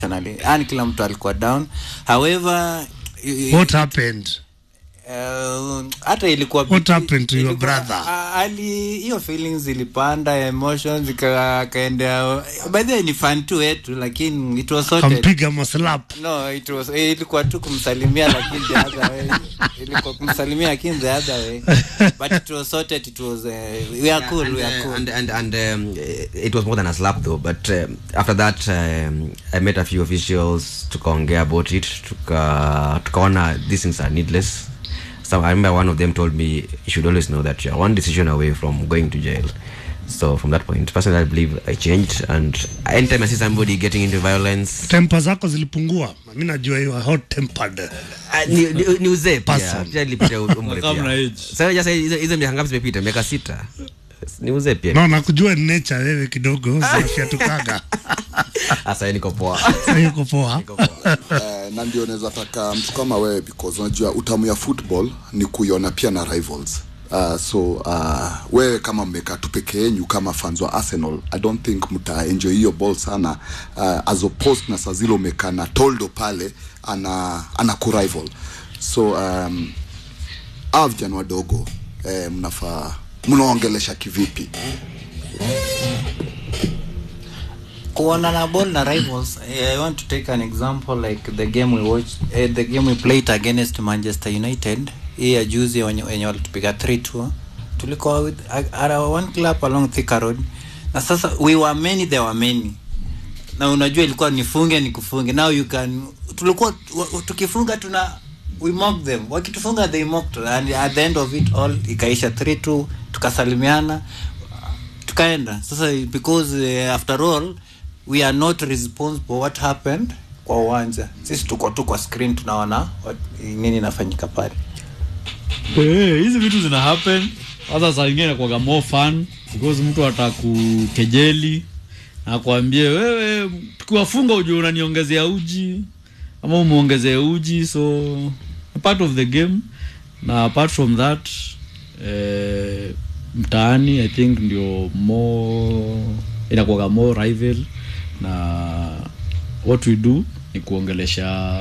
emotionally yani kila mtu alikuwa down however i- What happened? Uh, hata ilikuwa What biti- happened to your ilikuwa- brother? a- ali hiyo feelings ilipanda emotions ika- ikaendea by the way ni fan tu wetu lakini it was sorted Kampiga maslap. no it was eh, ilikuwa tu kumsalimia lakini the other way ilikuwa kumsalimia lakini the other way but it was sorted it was uh, we are cool and, we are uh, cool and and and um, it was more than a slap though but um, after that um, i met a few officials tukaongea about it tuka tukaona these things are needless so i remember one of them told me you should always know that you're one decision away from going to jail so from that point personally i believe i changed and anytime i see somebody getting into violence Tempa zako zilipungua. Mimi najua you are hot tempered. uh, ni, ni, ni uzee pia Person. pia nilipita umri Kama na pia age. sasa just hizo hizo miaka ngapi zimepita miaka sita ni uzee pia No, nakujua ni nature wewe kidogo. Zinafyatukaga. sasa niko poa Sasa yuko poa. Eh, na ndio naweza taka mtu kama wewe because unajua utamu ya football ni kuiona pia na rivals Uh, so uh, wewe kama mmekaa tu peke yenyu kama fans wa arsenal i don't think mta enjoy hiyo ball sana uh, as opposed na saa zile umekaa na toldo pale ana ana kurival so um, aa vijana wadogo eh, mnafaa mnaongelesha kivipi kuona na ball na rivals eh, i want to take an example like the game we watched eh, the game we played against manchester united hii ya juzi wenye wenye walitupiga 3-2 tulikuwa with at one club along Thika road na sasa we were many there were many na unajua ilikuwa nifunge ni kufunge now you can tulikuwa wa- tukifunga tuna we mock them wakitufunga they mocked and at the end of it all ikaisha 3-2 tukasalimiana tukaenda sasa because uh, after all we are not responsible what happened kwa uwanja sisi tuko tu kwa screen tunaona what- nini inafanyika pale Eh, hizi vitu zina happen hata saa ingine inakuwaga more fun because mtu atakukejeli na kuambie wewe tukiwafunga ujue unaniongezea uji ama umeongezea uji so a part of the game na apart from that eh, mtaani i think ndio more inakuwaga more rival na what we do ni kuongelesha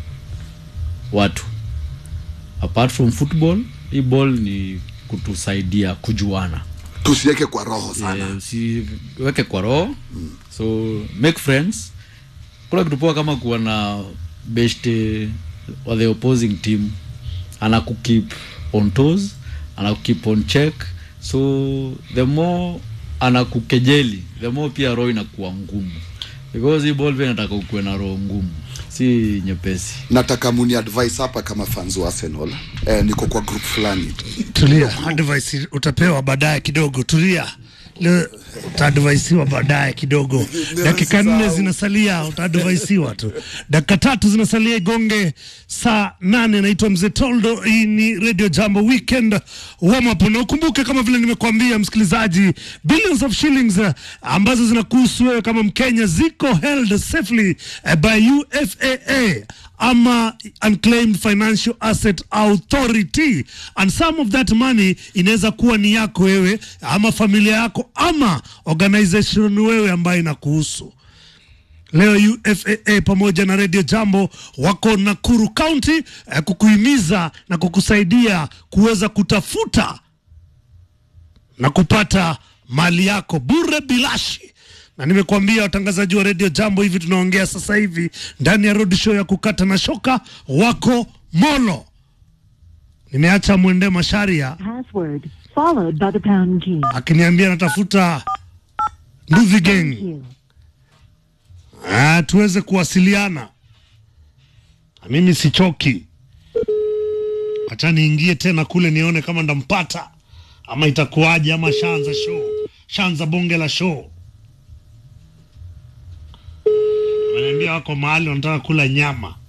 watu apart from football hii ball ni kutusaidia kujuana tusiweke kwa roho sana Eh, usiweke kwa roho so make friends kuna kitu poa kama kuwa na beshte wa the opposing team anakukeep on toes anakukeep on check so the more anakukejeli the more pia roho inakuwa ngumu because hii ball pia inataka ukuwe na roho ngumu si nyepesi nataka muni advice hapa kama fans wa arsenal eh, niko kwa group fulani Tulia, advice utapewa baadaye kidogo. Tulia. Leo utaadvaisiwa baadaye kidogo. Dakika nne zinasalia, utaadvaisiwa tu. Dakika tatu zinasalia igonge saa nane. Naitwa Mzee Toldo, hii ni Radio Jambo Weekend warm up, na ukumbuke kama vile nimekuambia msikilizaji, billions of shillings eh, ambazo zinakuhusu wewe kama Mkenya ziko held safely eh, by UFAA ama unclaimed financial asset authority and some of that money inaweza kuwa ni yako wewe ama familia yako ama organization wewe ambayo inakuhusu leo UFAA pamoja na Radio Jambo wako Nakuru County eh, kukuhimiza na kukusaidia kuweza kutafuta na kupata mali yako bure bilashi na nimekuambia watangazaji wa redio jambo hivi tunaongea sasa hivi ndani ya road show ya kukata na shoka wako molo nimeacha mwende masharia Password followed by the pound key. akiniambia natafuta nduvi gang You. ah, tuweze kuwasiliana na mimi sichoki hacha niingie tena kule nione kama ndampata ama itakuwaje ama shanza show shanza bonge la show ameniambia wako mahali wanataka kula nyama